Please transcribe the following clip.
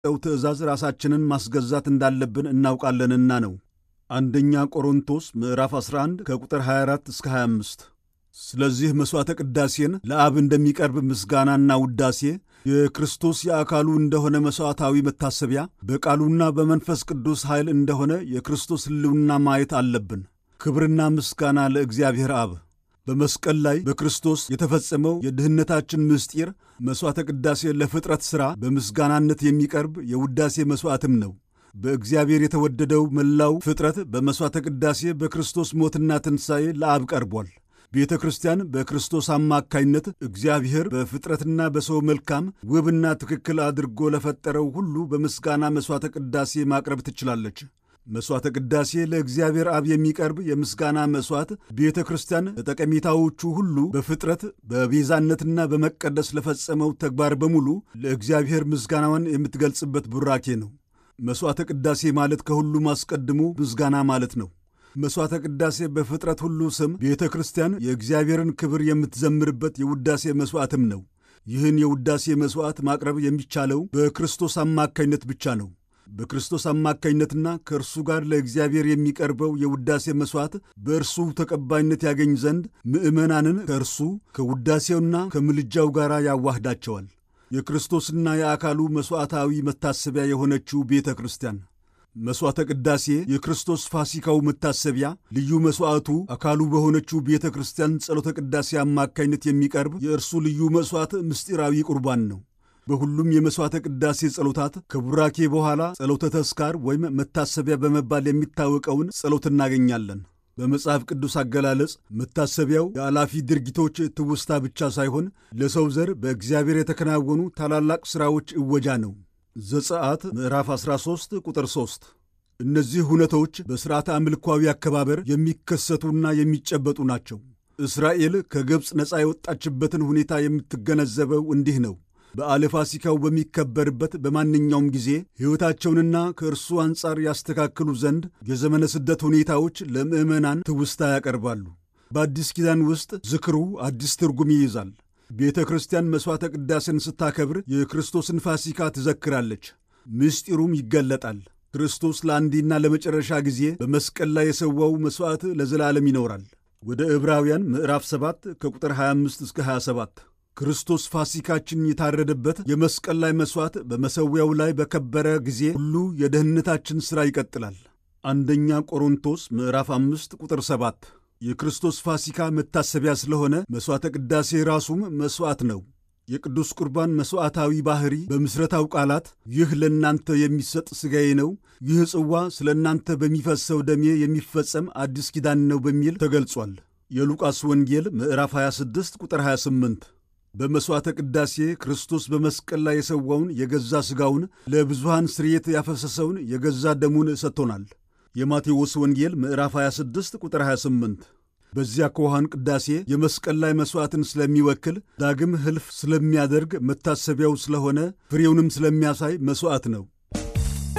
ለተሰጠው ትእዛዝ ራሳችንን ማስገዛት እንዳለብን እናውቃለንና ነው። አንደኛ ቆሮንቶስ ምዕራፍ 11 ከቁጥር 24 እስከ 25። ስለዚህ መሥዋዕተ ቅዳሴን ለአብ እንደሚቀርብ ምስጋናና ውዳሴ የክርስቶስ የአካሉ እንደሆነ መሥዋዕታዊ መታሰቢያ በቃሉና በመንፈስ ቅዱስ ኃይል እንደሆነ የክርስቶስ ሕልውና ማየት አለብን። ክብርና ምስጋና ለእግዚአብሔር አብ። በመስቀል ላይ በክርስቶስ የተፈጸመው የድኅነታችን ምስጢር መሥዋዕተ ቅዳሴ ለፍጥረት ሥራ በምስጋናነት የሚቀርብ የውዳሴ መሥዋዕትም ነው። በእግዚአብሔር የተወደደው መላው ፍጥረት በመሥዋዕተ ቅዳሴ በክርስቶስ ሞትና ትንሣኤ ለአብ ቀርቧል። ቤተ ክርስቲያን በክርስቶስ አማካይነት እግዚአብሔር በፍጥረትና በሰው መልካም ውብና ትክክል አድርጎ ለፈጠረው ሁሉ በምስጋና መሥዋዕተ ቅዳሴ ማቅረብ ትችላለች። መሥዋዕተ ቅዳሴ ለእግዚአብሔር አብ የሚቀርብ የምስጋና መሥዋዕት ቤተ ክርስቲያን ለጠቀሜታዎቹ ሁሉ በፍጥረት በቤዛነትና በመቀደስ ለፈጸመው ተግባር በሙሉ ለእግዚአብሔር ምስጋናዋን የምትገልጽበት ቡራኬ ነው። መሥዋዕተ ቅዳሴ ማለት ከሁሉም አስቀድሞ ምስጋና ማለት ነው። መሥዋዕተ ቅዳሴ በፍጥረት ሁሉ ስም ቤተ ክርስቲያን የእግዚአብሔርን ክብር የምትዘምርበት የውዳሴ መሥዋዕትም ነው። ይህን የውዳሴ መሥዋዕት ማቅረብ የሚቻለው በክርስቶስ አማካይነት ብቻ ነው። በክርስቶስ አማካይነትና ከእርሱ ጋር ለእግዚአብሔር የሚቀርበው የውዳሴ መሥዋዕት በእርሱ ተቀባይነት ያገኝ ዘንድ ምዕመናንን ከእርሱ ከውዳሴውና ከምልጃው ጋር ያዋህዳቸዋል። የክርስቶስና የአካሉ መሥዋዕታዊ መታሰቢያ የሆነችው ቤተ ክርስቲያን መሥዋዕተ ቅዳሴ የክርስቶስ ፋሲካው መታሰቢያ ልዩ መሥዋዕቱ አካሉ በሆነችው ቤተ ክርስቲያን ጸሎተ ቅዳሴ አማካይነት የሚቀርብ የእርሱ ልዩ መሥዋዕት ምስጢራዊ ቁርባን ነው። በሁሉም የመሥዋዕተ ቅዳሴ ጸሎታት ከቡራኬ በኋላ ጸሎተ ተስካር ወይም መታሰቢያ በመባል የሚታወቀውን ጸሎት እናገኛለን። በመጽሐፍ ቅዱስ አገላለጽ መታሰቢያው የአላፊ ድርጊቶች ትውስታ ብቻ ሳይሆን ለሰው ዘር በእግዚአብሔር የተከናወኑ ታላላቅ ሥራዎች እወጃ ነው። ዘጸአት ምዕራፍ 13 ቁጥር 3። እነዚህ ሁነቶች በሥርዓተ አምልኳዊ አከባበር የሚከሰቱና የሚጨበጡ ናቸው። እስራኤል ከግብፅ ነፃ የወጣችበትን ሁኔታ የምትገነዘበው እንዲህ ነው። በዓለ ፋሲካው በሚከበርበት በማንኛውም ጊዜ ሕይወታቸውንና ከእርሱ አንጻር ያስተካክሉ ዘንድ የዘመነ ስደት ሁኔታዎች ለምዕመናን ትውስታ ያቀርባሉ። በአዲስ ኪዳን ውስጥ ዝክሩ አዲስ ትርጉም ይይዛል። ቤተ ክርስቲያን መሥዋዕተ ቅዳሴን ስታከብር የክርስቶስን ፋሲካ ትዘክራለች፣ ምስጢሩም ይገለጣል። ክርስቶስ ለአንዴና ለመጨረሻ ጊዜ በመስቀል ላይ የሰዋው መሥዋዕት ለዘላለም ይኖራል። ወደ ዕብራውያን ምዕራፍ 7 ከቁጥር 25 እስከ 27 ክርስቶስ ፋሲካችን የታረደበት የመስቀል ላይ መሥዋዕት በመሠዊያው ላይ በከበረ ጊዜ ሁሉ የደህንነታችን ሥራ ይቀጥላል። አንደኛ ቆሮንቶስ ምዕራፍ 5 ቁጥር 7 የክርስቶስ ፋሲካ መታሰቢያ ስለሆነ መሥዋዕተ ቅዳሴ ራሱም መሥዋዕት ነው። የቅዱስ ቁርባን መሥዋዕታዊ ባሕሪ በምሥረታው ቃላት ይህ ለእናንተ የሚሰጥ ሥጋዬ ነው፣ ይህ ጽዋ ስለ እናንተ በሚፈሰው ደሜ የሚፈጸም አዲስ ኪዳን ነው በሚል ተገልጿል። የሉቃስ ወንጌል ምዕራፍ 26 ቁጥር 28 በመሥዋዕተ ቅዳሴ ክርስቶስ በመስቀል ላይ የሰዋውን የገዛ ሥጋውን ለብዙሃን ስርየት ያፈሰሰውን የገዛ ደሙን ሰጥቶናል። የማቴዎስ ወንጌል ምዕራፍ 26 ቁጥር 28 በዚያ ከውሃን ቅዳሴ የመስቀል ላይ መሥዋዕትን ስለሚወክል ዳግም ሕልፍ ስለሚያደርግ መታሰቢያው ስለሆነ ፍሬውንም ስለሚያሳይ መሥዋዕት ነው።